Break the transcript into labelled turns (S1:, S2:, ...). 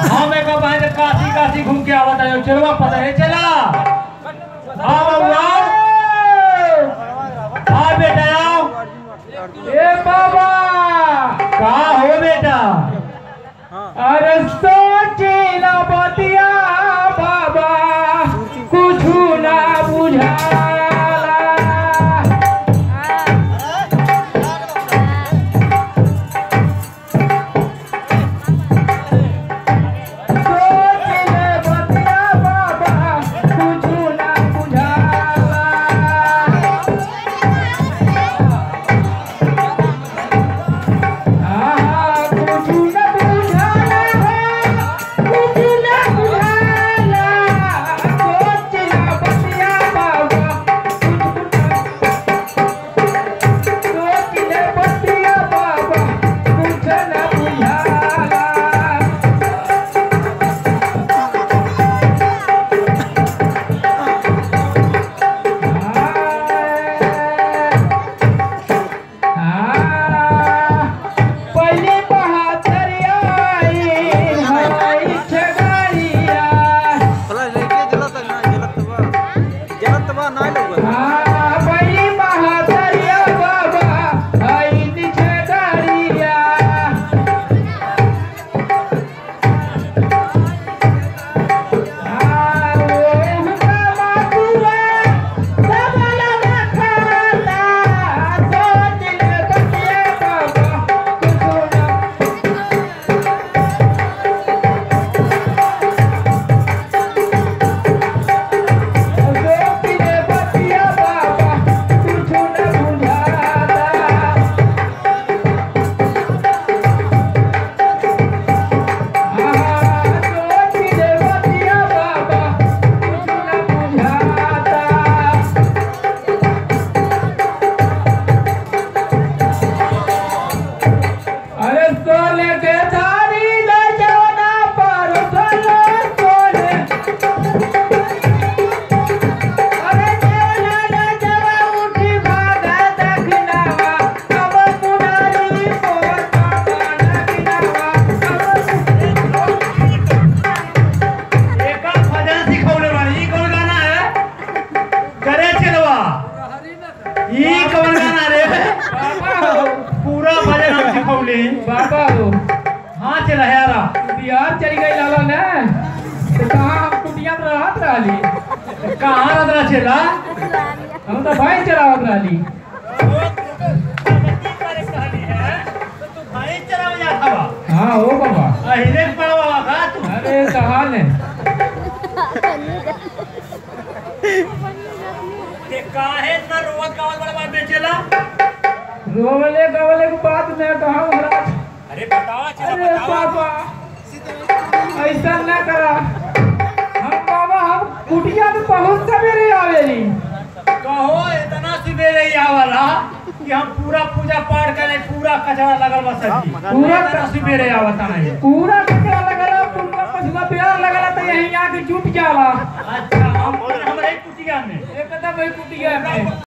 S1: हम एक बहन काशी काशी घूम के आवत है चलवा पता है चला हाँ बाबू आओ हाँ बेटा आओ
S2: ए बाबा
S1: कहा हो बेटा
S2: अरे सोचिला बतिया बाबा कुछु ना बुझाला सोचिले बतिया बाबा कुछु ना बुझाला आहा कुछु ना बुझाला कुछु ना बुझाला सोचिला बतिया बाबा सोचिले बतिया बाबा कुछु ना बुझाला पहले बहादरिया छगड़िया
S3: भला लेके जलत ना जलत बा जलत बा ना लोग
S2: पहली बहादरिया बाबा आइन छगड़िया अरे सोले के थारी ले जाना पर सोले सोले अरे चला ले जरा उठी भागा दखनावा अब पुरानी पोता दखनावा
S1: एक भजन सिखौले बानी ई कौन गाना है करे चलवा ई कौन गाना रे
S2: बाबा हो
S1: पूरा भजन हम सिखौले
S2: बाबा हो
S1: हाँ चल यारा
S2: बिहार चली गई लाला ने तो कहाँ हम कुटिया में रहत रहली
S1: कहाँ रदरा चला
S2: हम तो भाई चलावत रहली
S1: भाई चला जाता बा
S2: हाँ हो बाबा
S1: अहिले पड़वा का तू
S2: अरे कहाँ ने
S1: ते काहे इतना रोवत गावत बड़ा बात बेचेला
S2: रोवले गवले की बात मैं कहा महाराज
S1: अरे बतावा चला
S2: अरे बाबा ऐसा न करा हम बाबा हम कुटिया में बहुत सवेरे आवेली
S1: कहो इतना सवेरे ही आवला कि हम पूरा पूजा पाठ करे पूरा कचरा लगल बा सब्जी
S2: पूरा
S1: इतना सवेरे आवता नहीं
S2: पूरा कचरा लगला पूरा पछुआ प्यार लगला तो यहीं आके जुट जाला
S1: अच्छा हम हमरे कुटिया में
S2: एकदम वही कुटिया में